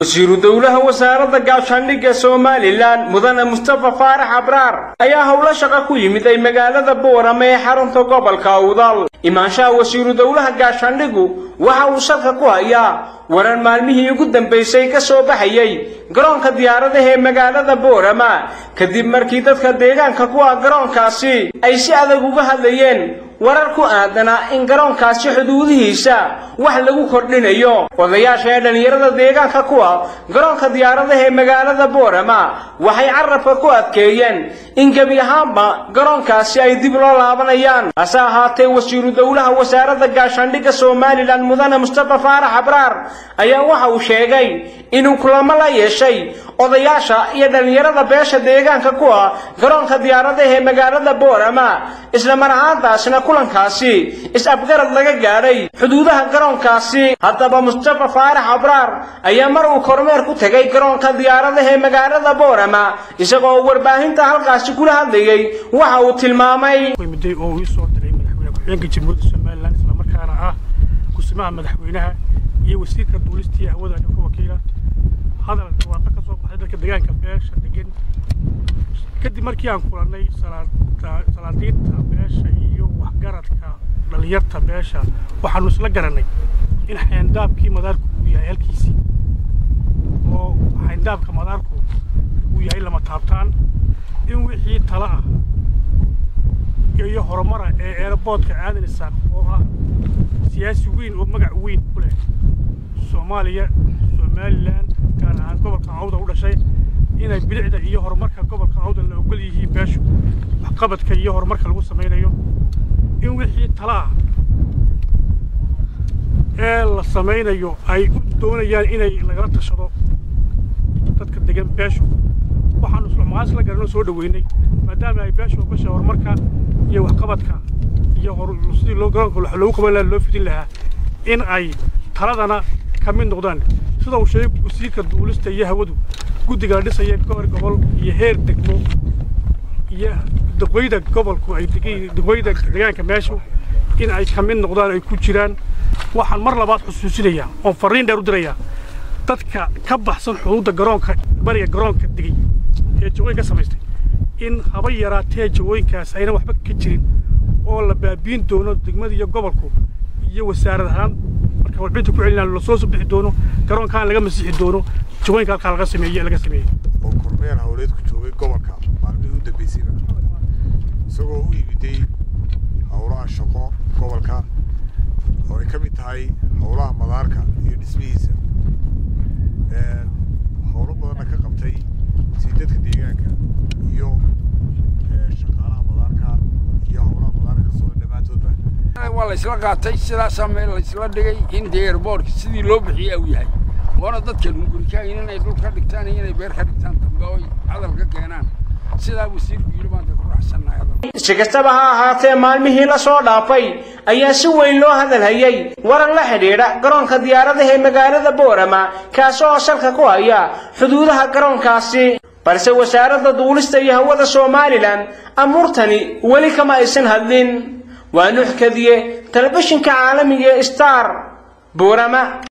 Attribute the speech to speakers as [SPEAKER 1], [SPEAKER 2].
[SPEAKER 1] wasiiru dowlaha wasaaradda gaashaandhigga somalilan mudane mustafa faarax abraar ayaa howlo shaqo ku yimid ay magaalada boorame ee xarunta gobolka awdal imaanshaha wasiiru dowlaha gaashaandhiggu waxa uu salka ku hayaa warar maalmihii ugu dambaysay ka soo baxayay garoonka diyaaradaha ee magaalada boorama kadib markii dadka deegaanka ku ah garoonkaasi ay si adag uga hadlayeen warar ku aadanaa in garoonkaasi xuduudihiisa wax lagu kordhinayo odayaasha ee dhallinyarada deegaanka ku ah garoonka diyaaradaha ee magaalada boorama waxay carabka ku adkeeyeen in gebi ahaanba garoonkaasi ay dib loo laabanayaan hase ahaatee wasiiru dowlaha wasaaradda gaashaandhigga somalilan mudane mustafa faarax abraar ayaa waxa uu sheegay inuu kulamo la yeeshay odayaasha iyo dhallinyarada beesha deegaanka ku ah garoonka diyaaradaha ee magaalada boorama isla mar ahaantaasna kulankaasi is-afgarad laga gaadhay xuduudaha garoonkaasi haddaba mustafa faarax abraar ayaa mar uu kormeer ku tegay garoonka diyaaradaha ee magaalada boorama isagoo warbaahinta halkaasi kula hadlayay waxa uu tilmaamay
[SPEAKER 2] midday oo ii soo diray madaxweyne ku-xigeenka jamhuuriyadda somalilan islamarkaana ah kusimaha madaxweynaha iyo wasiirka duulistii hawada ka wakiila hadal dhawaaqo ka soo baxay dadka deegaanka beesha degan kadib markii aan kulannay salaadiinta beesha iyo waxgaradka dhallinyarta beesha waxaanu isla garannay in xayndaabkii madaarku uu yahay halkiisii oo xayndaabka madaarku uu yahay lama taabtaan in wixii tala ah iyo horumara ee eeraboodka aadan isaaq oo ah siyaasi weyn oo magac weyn ku leh soomaaliya somalilan gaar ahaan gobolka cawda u dhashay inay bilicda iyo horumarka gobolka cawda la ogol yihiin beeshu waxqabadka iyo horumarka lagu samaynayo in wixii tala ah ee la samaynayo ay u doonayaan inay lagala tashado dadka degan beeshu waxaanu islamaqaas la garanoo soo dhoweynay maadaama ay beeshu ogashay horumarka iyo waxqabadka iyo sidii loo garoonka loogu qaban lahaa loo fidin lahaa in ay taladana ka mid noqdaan sida uu sheegay wasiirka duulista iyo hawadu guddiga la dhisaya gobol gobol iyo heer degmo iyo daqweyda gobolku ay daqweyda deegaanka meeshu in ay ka mid noqdaan ay ku jiraan waxaan mar labaad xusuusinayaa oon farriin dheer u dirayaa dadka ka baxsan xuduudda garoonka bariga garoonka degay ee jawooyin ka samaystay in haba yaraatee jawooyinkaas ayna waxba ka jirin oo la baabiin doono degmada iyo gobolku iyo wasaarad ahaan marka warbixinta ku celinaan lasoo soo bixi doono garoonkaan laga masixi doono jawooyinka halkaa laga sameeye laga sameeyey
[SPEAKER 3] oo kormeer howleed ku joogay gobolka maalmihii u dambaysayba isagoo u yimiday howlaha shaqo gobolka oo ay ka mid tahay howlaha madaarka iyo dhismihiisa howlo badanna ka qabtay si dadka deegaanka iyo shaqaalaha madaarka iyo howlaha madaarka ka socda dhammaantoodba
[SPEAKER 4] waa la isla qaatay sidaasaa meel la isla dhigay in dee airboortka sidii loo bixiya uu yahay waana dadka lungurikaayin inay dhul ka dhigtaan iyo inay beer ka dhigtaan dambe oy hadal ka keenaan sidaa wasiirku yidhi maanta ku raaxsannahay hadal
[SPEAKER 1] si kastaba ha ahaatee maalmihii la soo dhaafay ayaa si weyn loo hadalhayay warar la xidhiidha garoonka diyaaradaha ee magaalada boorama kaasi oo salka ku haya xuduudaha garoonkaasi balse wasaaradda duulista iyo hawada somalilan amuurtani weli kama aysan hadlin waa nuxkadiye telefishinka caalamiga ee star boorama